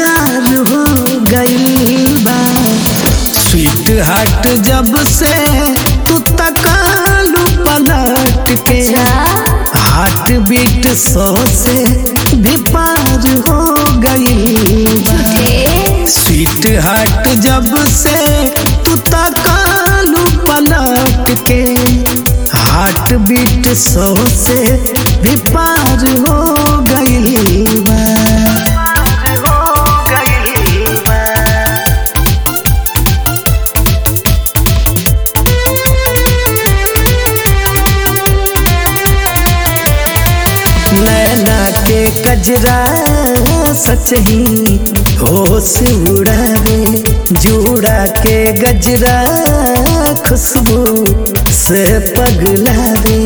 बेकार हो गई बा स्वीट हार्ट जब से तू तकालू पलट के हार्ट बीट सौ से भी पार हो गई बा स्वीट हार्ट जब से तू तकालू पलट के हार्ट बीट सौ से भी पार हो गई बा नैना के कजरा सच ही होश उड़ावे जूड़ा के गजरा खुशबू से पगलावे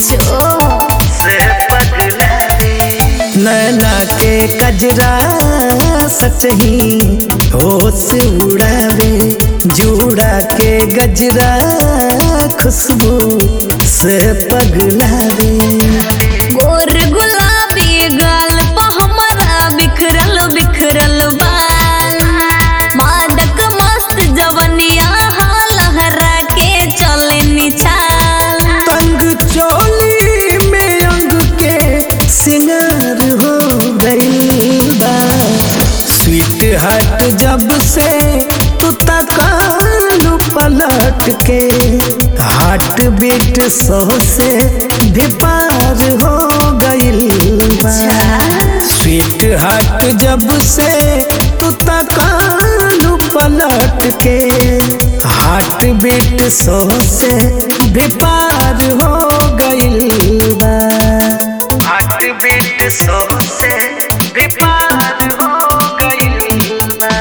नैना के कजरा सच ही होश उड़ावे जूड़ा के गजरा खुशबू से पगलावे गोर गुलाबी गाल पा हमारा बिखरल बिखरल बाल मादक मस्त जवनिया हाँ लहरा के चले निछाल तंग चोली में अंग के सिंगार हो गई बा स्वीट हार्ट जब से तू तकालू पलट के हार्ट बीट सौ से भी पार हो गई बा स्वीट हार्ट जब से तू तकालू पलट के हार्ट बीट सौ से भी पार हो गई बा हार्ट बीट सौ से भी पार हो गई बा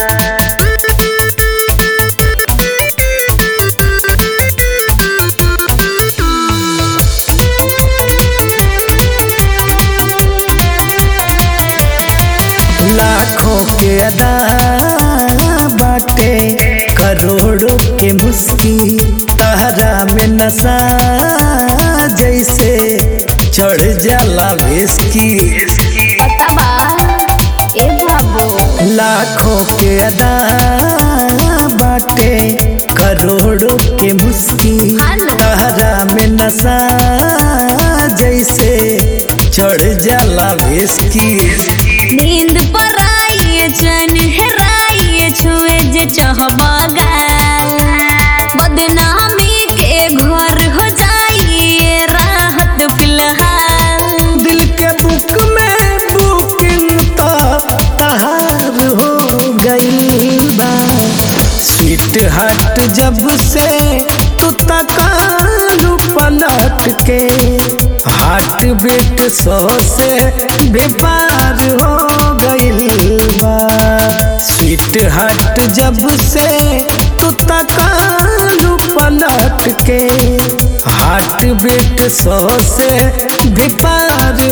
लाखों के अदा बाटे करोड़ों के मुस्की तहरा में नशा जैसे चढ़ जाला विस्की पता बा ए बाबू लाखों के अदा बाटे करोड़ों के मुस्की हाँ ना। तहरा में नशा जैसे चढ़ जाला विस्की नींद पर आइए चैन हेराइए छुए जे चाहबा गाल बदनामी के घर हो जाइए राहत फिलहाल दिल के बुक में बुकिंग तो तहार हो गई बा स्वीट हार्ट जब से तू तकालू पलट के हार्ट बीट सौ से भी पार हो गई बा स्वीट हार्ट जब से तू तकालू पलट के हार्ट बीट सौ से भी पार